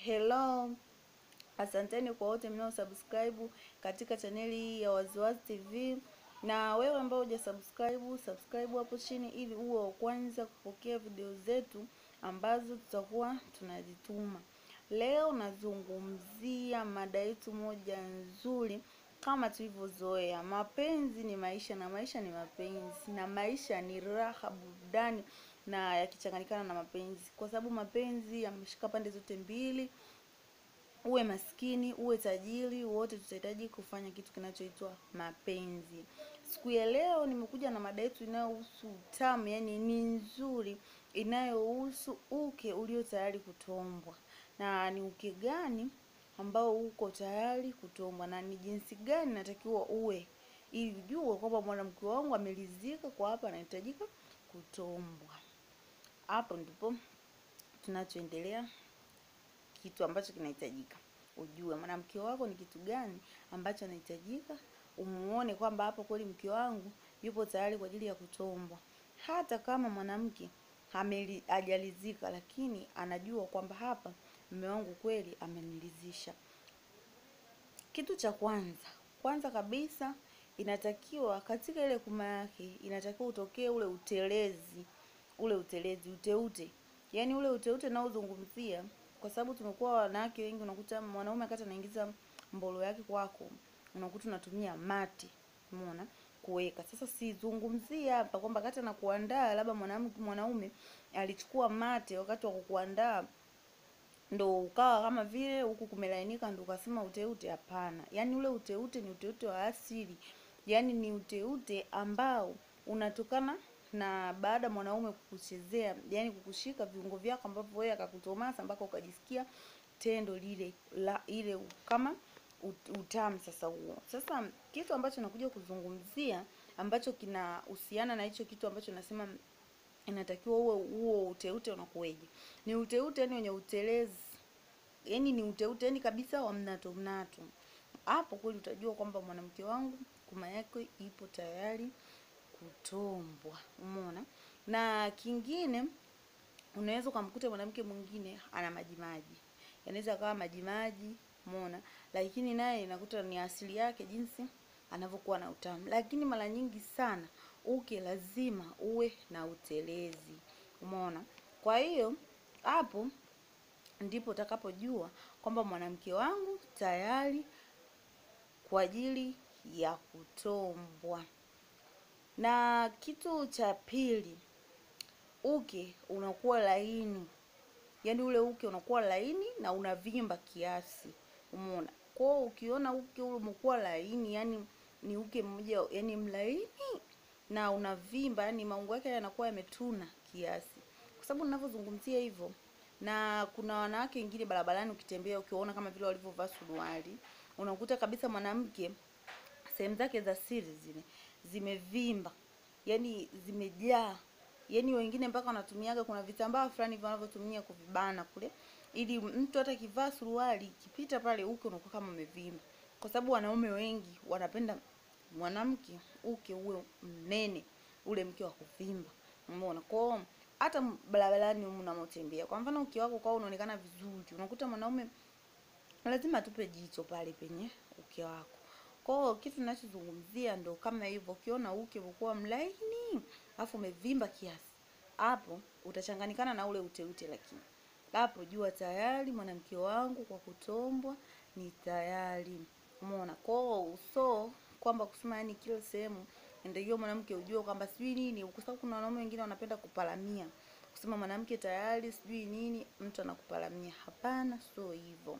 Hello, asanteni kwa wote mnao subscribe katika chaneli hii ya Waziwazi TV, na wewe ambao huja subscribe, subscribe hapo chini ili uwe wa kwanza kupokea video zetu ambazo tutakuwa tunazituma. Leo nazungumzia mada yetu moja nzuri kama tulivyozoea, mapenzi ni maisha na maisha ni mapenzi na maisha ni raha, burudani na yakichanganyikana na mapenzi, kwa sababu mapenzi yameshika pande zote mbili uwe maskini uwe tajiri, wote tutahitaji kufanya kitu kinachoitwa mapenzi. Siku ya leo nimekuja na mada yetu inayohusu utamu, yani ni nzuri, inayohusu uke ulio tayari kutombwa. Na ni uke gani ambao uko tayari kutombwa, na ni jinsi gani natakiwa uwe ili ujue kwamba mwanamke wangu amelizika kwa hapa, anahitajika kutombwa. Hapo ndipo tunachoendelea kitu ambacho kinahitajika ujue mwanamke wako ni kitu gani ambacho anahitajika, umuone kwamba hapo kweli mke wangu yupo tayari kwa ajili ya kutombwa. Hata kama mwanamke hajalizika, lakini anajua kwamba hapa mume wangu kweli amenilizisha. Kitu cha kwanza kwanza kabisa, inatakiwa katika ile kuma yake inatakiwa utokee ule utelezi, ule utelezi, uteute, yaani ule uteute naozungumzia kwa sababu tumekuwa wanawake wengi, unakuta mwanaume akati anaingiza mbolo yake kwako, unakuta unatumia mate, umeona kuweka. Sasa sizungumzie hapa kwamba kati na kuandaa labda mwanamke mwanaume alichukua mate wakati wa kukuandaa ndo ukawa kama vile huku kumelainika ndo ukasema uteute. Hapana, yaani ule uteute ni uteute wa asili, yaani ni uteute ambao unatokana na baada mwanaume kukuchezea, yani kukushika viungo vyako ambavyo wewe akakutomasa mpaka ukajisikia tendo lile la ile kama utamu. Sasa huo sasa, kitu ambacho nakuja kuzungumzia ambacho kinahusiana na hicho kitu ambacho nasema inatakiwa uwe huo uteute unakuweje? Ni uteute yani wenye utelezi, yani ni uteute yani kabisa wa mnato mnato. Hapo kweli utajua kwamba mwanamke wangu kuma yake ipo tayari kutombwa. Umeona? Na kingine unaweza ukamkuta mwanamke mwingine ana majimaji, yanaweza akawa majimaji, umeona, lakini naye inakuta ni asili yake jinsi anavyokuwa na utamu. Lakini mara nyingi sana uke lazima uwe na utelezi, umeona. Kwa hiyo hapo ndipo utakapojua kwamba mwanamke wangu tayari kwa ajili ya kutombwa. Na kitu cha pili, uke unakuwa laini, yaani ule uke unakuwa laini na unavimba kiasi, umeona. Kwa ukiona uke ule umekuwa laini, yani ni uke mmoja, yani mlaini na unavimba, yani maungo yake yanakuwa yametuna kiasi, kwa sababu ninavyozungumzia hivyo. Na kuna wanawake wengine barabarani, ukitembea ukiwaona kama vile walivyovaa suruali, unakuta kabisa mwanamke sehemu zake za siri zile zimevimba, yani zimejaa, yani wengine mpaka wanatumiaga, kuna vitambaa fulani wanavyotumia kuvibana kule, ili mtu hata kivaa suruali kipita pale uke unakuwa kama umevimba, kwa sababu wanaume wengi wanapenda mwanamke uke uwe mnene, ule mke wa kuvimba, umeona. Kwa hata barabarani humu unamotembea, kwa mfano uke wako kwa unaonekana vizuri, unakuta mwanaume lazima tupe jicho pale penye uke wako. Kwa hiyo kitu ninachozungumzia ndo kama hivyo, ukiona uke umekuwa mlaini afu umevimba kiasi, hapo utachanganyikana na ule uteute, lakini hapo jua tayari mwanamke wangu kwa kutombwa ni tayari, umeona. Kwa hiyo uso kwamba kusema yani kila sehemu ndio mwanamke ujue kwamba sijui nini, kwa sababu kuna wanaume wengine wanapenda kupalamia, kusema mwanamke tayari sijui nini, mtu anakupalamia. Hapana, sio hivyo.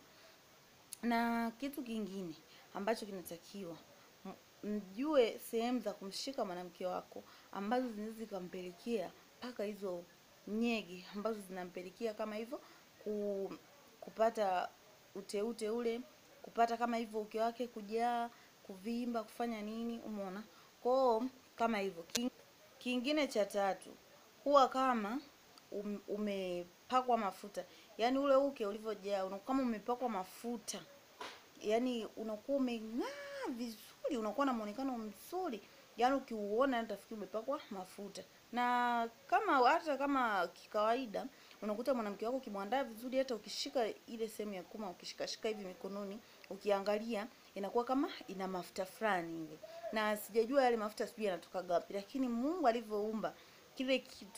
Na kitu kingine ambacho kinatakiwa mjue sehemu za kumshika mwanamke wako ambazo zinaweza zikampelekea mpaka hizo nyege ambazo zinampelekea kama hivyo ku, kupata uteute ule, kupata kama hivyo uke wake kujaa, kuvimba, kufanya nini, umeona. Kwao kama hivyo. Kingine cha tatu, huwa kama um, umepakwa mafuta, yaani ule uke ulivyojaa unakuwa kama umepakwa mafuta yaani unakuwa umeng'aa vizuri, unakuwa na muonekano mzuri, yaani ukiuona utafikiri umepakwa mafuta. Na kama hata kama kikawaida unakuta mwanamke wako ukimwandaa vizuri, hata ukishika ile sehemu ya kuma, ukishikashika hivi mikononi, ukiangalia inakuwa kama ina mafuta fulani hivi, na sijajua yale mafuta sijui yanatoka wapi, lakini Mungu alivyoumba kile kitu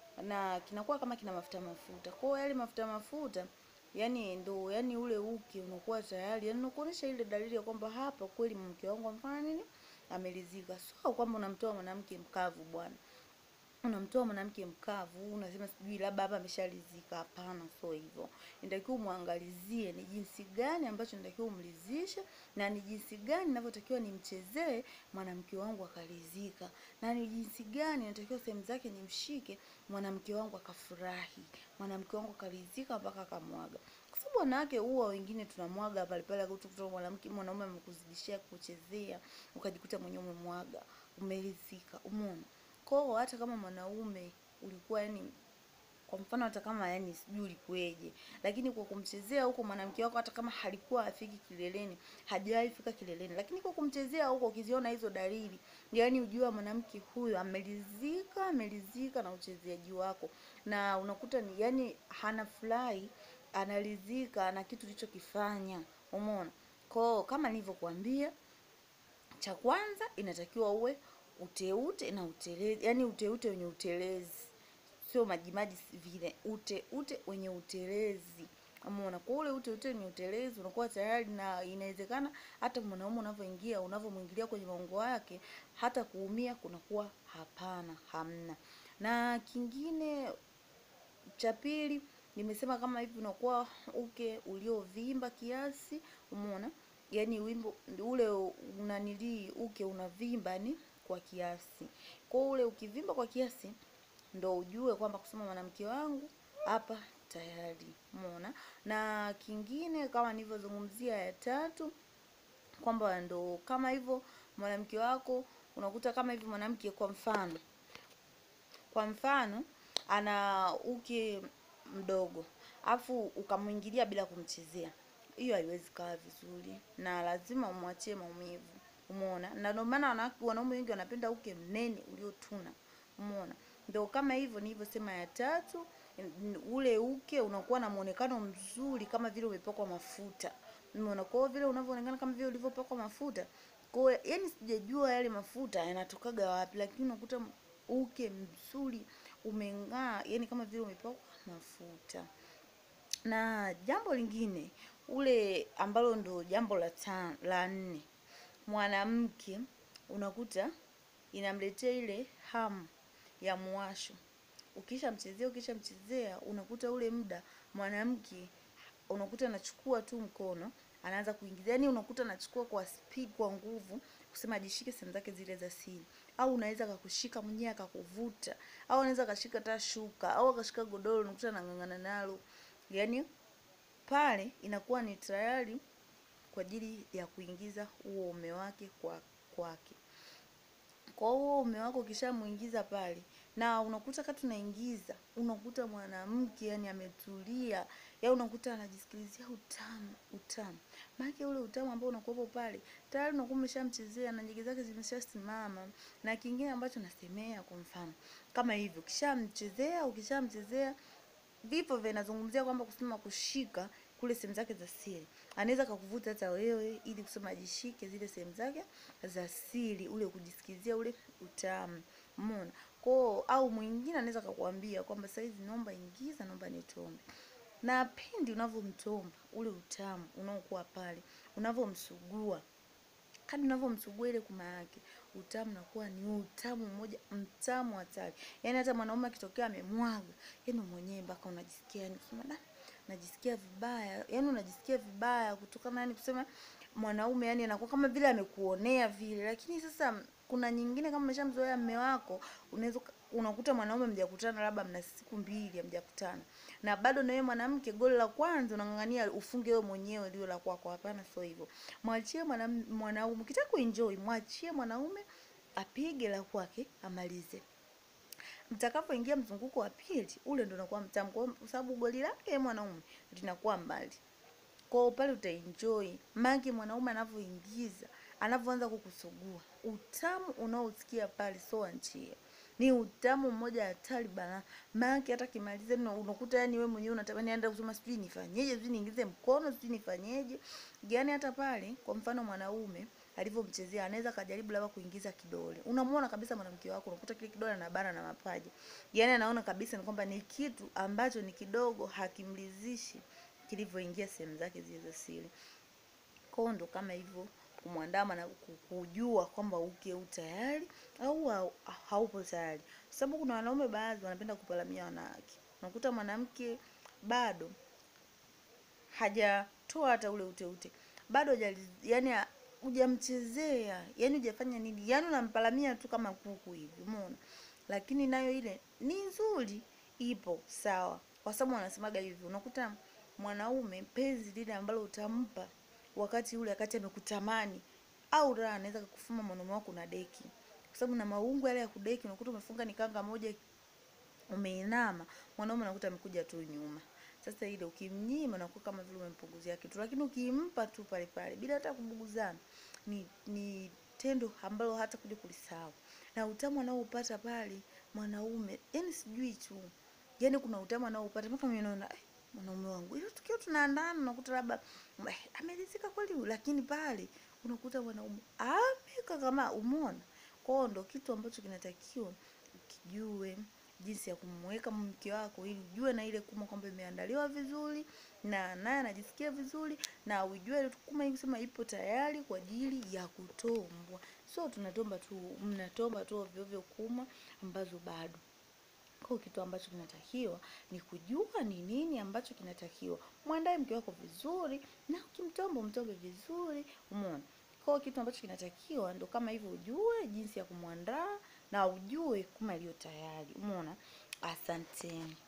na kinakuwa kama kina mafuta mafuta. Kwa hiyo yale mafuta mafuta yani ndo yani ule uke unakuwa tayari yani unakuonesha ile dalili ya kwamba hapa kweli mke wangu amfanya nini, amelizika. Sio kwamba unamtoa mwanamke mkavu bwana unamtoa mwanamke mkavu, unasema sijui labda hapa ameshalizika. Hapana, sio hivyo. Inatakiwa umwangalizie ni jinsi gani ambacho natakiwa umlizishe, na ni jinsi gani ninavyotakiwa nimchezee mwanamke wangu akalizika, na ni jinsi gani natakiwa sehemu zake nimshike mwanamke wangu akafurahi, mwanamke wangu akalizika mpaka akamwaga. Kwa sababu wanawake huwa wengine tunamwaga pale pale, kutoka mwanamke mwanaume amekuzidishia kuchezea, ukajikuta mwenyewe umemwaga, umelizika, umeona kwa hata kama mwanaume ulikuwa yani, kwa mfano hata kama yani sijui ulikuweje, lakini kwa kumchezea huko mwanamke wako, hata kama halikuwa afiki kileleni, hajawahi fika kileleni, lakini kwa kumchezea huko, ukiziona hizo dalili, yani ujua mwanamke huyu amelizika, amelizika na uchezeaji wako, na unakuta ni yani hana furahi, analizika na kitu ulichokifanya. Umeona? Kwa kama nilivyokuambia, cha kwanza inatakiwa uwe uteute na utelezi, yani uteute wenye utelezi, sio majimaji vile, uteute wenye utelezi. Umeona? Kwa ule uteute wenye utelezi unakuwa tayari, na inawezekana hata mwanaume unavyoingia, unavyomwingilia kwenye maungo yake, hata kuumia kunakuwa hapana, hamna. Na kingine cha pili nimesema kama hivi, unakuwa uke uliovimba kiasi. Umeona? Yani wimbo ule unanilii uke unavimba ni kwa kiasi. Kwa ule ukivimba kwa kiasi ndo ujue kwamba kusema mwanamke wangu hapa tayari. Umeona? Na kingine kama nilivyozungumzia ya tatu kwamba ndo kama hivyo mwanamke wako unakuta kama hivyo mwanamke kwa mfano kwa mfano ana uke mdogo afu ukamwingilia bila kumchezea, hiyo haiwezi kaa vizuri, na lazima umwachie maumivu. Umeona? Na ndio maana wanaume wengi wanapenda uke mnene uliotuna. Umeona? Ndio kama hivyo nilivyosema ya tatu, ule uke unakuwa na muonekano mzuri kama vile umepakwa mafuta. Umeona? Kwa hiyo vile unavyoonekana kama vile ulivyopakwa mafuta. Kwa hiyo yani sijajua yale mafuta yanatokaga wapi, lakini unakuta uke mzuri umeng'aa, yani kama vile umepakwa mafuta. Na jambo lingine ule ambalo ndo jambo la tano, la nne mwanamke unakuta inamletea ile hamu ya mwasho. Ukisha mchezea ukisha mchezea, unakuta ule muda mwanamke unakuta anachukua tu mkono anaanza kuingiza, yani unakuta anachukua kwa speed, kwa nguvu, kusema ajishike sehemu zake zile za siri, au unaweza akakushika mwenyewe akakuvuta, au anaweza akashika hata shuka au akashika godoro, unakuta anang'ang'ana nalo, yani pale inakuwa ni tayari kwa ajili ya kuingiza huo ume wake kwa kwake. Kwa huo ume wako ukishamuingiza pale, na unakuta kati unaingiza, unakuta mwanamke yani ametulia, ya unakuta anajisikilizia utamu, utamu. Maana ule utamu ambao unakuwepo pale, tayari unakuwa umeshamchezea na nyege zake zimeshasimama. Na kingine ambacho nasemea kwa mfano, kama hivyo, ukishamchezea, ukishamchezea, vipo vinazungumzia kwamba kusema kushika kule sehemu zake za siri, anaweza kukuvuta hata wewe ili kusema ajishike zile sehemu zake za siri, ule kujisikizia ule utamu. Umeona? Kwa au mwingine anaweza kukuambia kwamba saizi naomba ingiza, naomba nitombe. Na pindi unavyomtomba ule utamu unaokuwa pale, unavyomsugua kadri unavyomsugua ile kuma yake, utamu unakuwa ni utamu mmoja mtamu hatari. Yaani hata mwanaume akitokea amemwaga, yaani mwenyewe mpaka unajisikia yani kusema da, najisikia vibaya. Yaani unajisikia vibaya kutokana yani kusema mwanaume yani anakuwa kama vile amekuonea vile. Lakini sasa kuna nyingine kama umeshamzoea mume wako, unaweza unakuta mwanaume mjakutana labda mna siku mbili hamjakutana. Na bado na wewe mwanamke goli la kwanza unang'ang'ania ufunge wewe mwenyewe liwe la kwako. Hapana, sio hivyo. Mwachie mwanaume, ukitaka kuenjoy, mwachie mwanaume apige la kwake amalize. Mtakapoingia mzunguko wa pili, ule ndo unakuwa mtamu kwa sababu goli lake mwanaume linakuwa mbali. Kwa pale utaenjoy. Maana mwanaume anavyoingiza, anavyoanza kukusugua, utamu unaosikia pale sio achie. ni utamu mmoja hatari bana maana hata kimaliza unakuta yani wewe mwenyewe unatamani aenda kusema sijui nifanyeje sijui niingize mkono sijui nifanyeje yani hata pale kwa mfano mwanaume alivyomchezea anaweza kajaribu labda kuingiza kidole unamuona kabisa mwanamke wako unakuta kile kidole anabana na mapaja yani anaona kabisa ni kwamba ni kitu ambacho ni kidogo hakimlizishi kilivyoingia sehemu zake zile za siri kwao ndo kama hivyo kumwandama na kujua kwamba uke utayari au haupo tayari sababu kuna wanaume baadhi wanapenda kupalamia wanawake unakuta mwanamke bado hajatoa hata ule uteute bado hajali- yani hujamchezea yani hujafanya nini yani unampalamia tu kama kuku hivi umeona lakini nayo ile ni nzuri ipo sawa kwa sababu wanasemaga hivi unakuta mwanaume penzi lile ambalo utampa wakati ule wakati amekutamani au raha anaweza kukufuma mwanaume wako na deki kwa sababu na maungu yale ya kudeki unakuta umefunga ni kanga moja umeinama mwanaume unakuta amekuja tu nyuma sasa ile ukimnyima unakuwa kama vile umempunguzia kitu lakini ukimpa tu pale pale bila hata kubuguzana ni ni tendo ambalo hata kuja kulisahau na utamu anaoupata pale mwanaume yani sijui tu yani kuna utamu anaoupata mpaka mimi naona eh, mwanaume wangu ile tukio tunaandana unakuta labda eh, ameridhika kweli lakini pale unakuta mwanaume ameka kama umeona kwao ndo kitu ambacho kinatakiwa ukijue jinsi ya kumweka mke wako ili ujue na ile kuma kwamba imeandaliwa vizuri na naye anajisikia vizuri na ujue kuma hii kusema ipo tayari kwa ajili ya kutombwa so tunatomba tu mnatomba tu ovyo ovyo kuma ambazo bado kwa kitu ambacho kinatakiwa ni kujua ni nini ambacho kinatakiwa mwandae mke wako vizuri na ukimtomba umtombe vizuri umeona kwa kitu ambacho kinatakiwa ndo kama hivyo ujue jinsi ya kumwandaa na ujue kuma iliyo tayari umeona asanteni